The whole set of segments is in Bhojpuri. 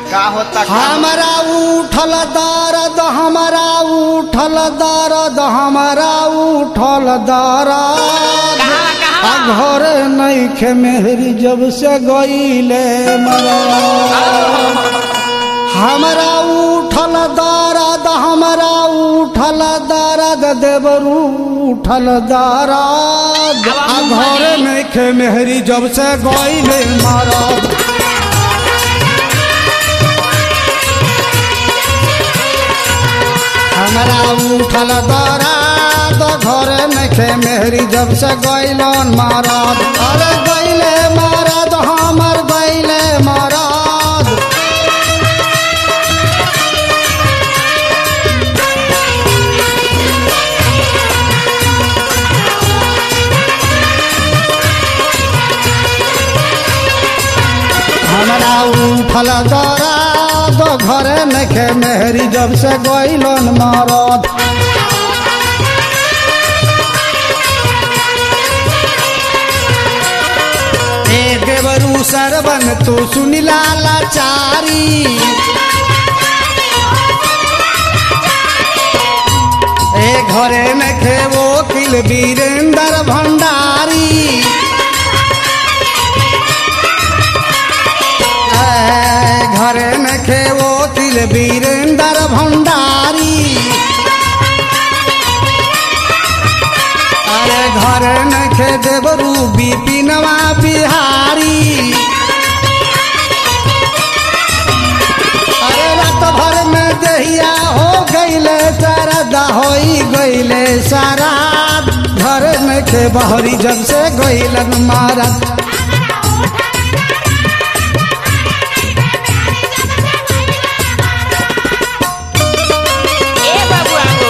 का होता का हमारा उठल दर्द हमारा उठल दर्द हमारा उठल दर्द आ घर नईखे मेहरी जब से गईले मरा हमारा उठल दर्द हमारा उठल दर्द देवरू उठल दर्द आ घर नईखे मेहरी जब से गईले मरा हमरा उठल दराद घरे नखे मेहरी जब से गैलन मारद अरे गैले मारद हमर गैले मारद हमरा उठल दराद घरे नखे मेहरी जब से गैलन मारद ए देवरू सरवन तू सुनिला लाचारी ए घरे में खेवो किल वीरेंद्र भंडारी ए घरे में खेवो किल वीरेंद्र भंडारी अरे घर नखे देवरू बिपिनवा बिहारी अरे रात भर में दहिया हो गईले सरदा होई गईले सारा घर नखे बहरी जब से गईलन मारत ए बाबू आगो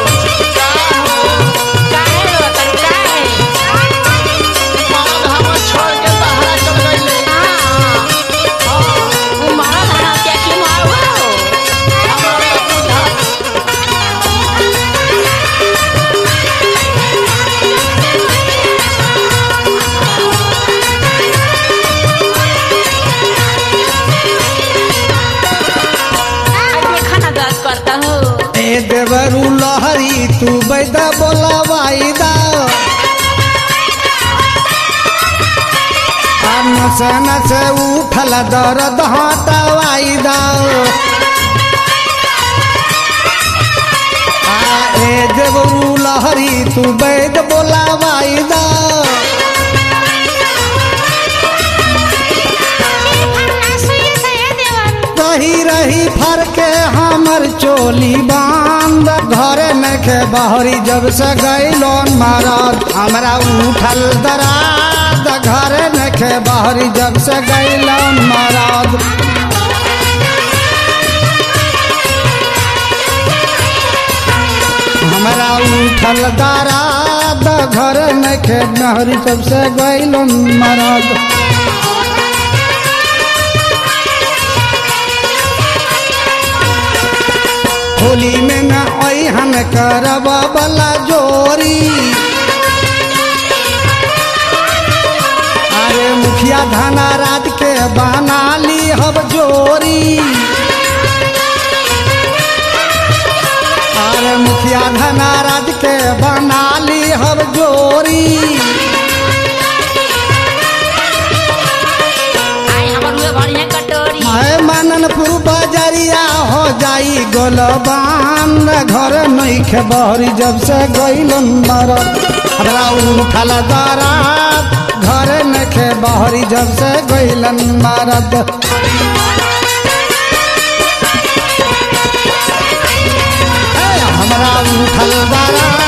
काहे रो तरू काहे मरद हमर छोड़ के बाहर चल गईले हां ओ मारा धारा क्या की मारो हमरा तो बुझा आज देखा ना दर्द करता हो ए देवरू लहरी तू बैदा बोला वाईदा नसे नसे उठल दर्द हटवाईदा आ ए देवरू लहरी तू बैद बोला वाईदा रही रही फर के हमर चोली बांध घरे नखे बहरी जब से गैलोन मारद हमरा उठल दराद घरे नखे बहरी जब से गैलोन मारद हमरा उठल दराद घरे नखे बहरी जब से गैलोन मारद होली में न हम करब बला जोरी अरे मुखिया धाना रात के बना ली हब जोरी अरे मुखिया धाना रात के बना ली हब जोरी आई हमर हुए बढ़िया कटोरी मैं मननपुर बजरिया हो जाई गोलबान घर नईखे बहरी जब से गईलन मरद हमरा उठल दरात घर नखे बहरी जब से गईलन मरद ए, हमरा उठल दरात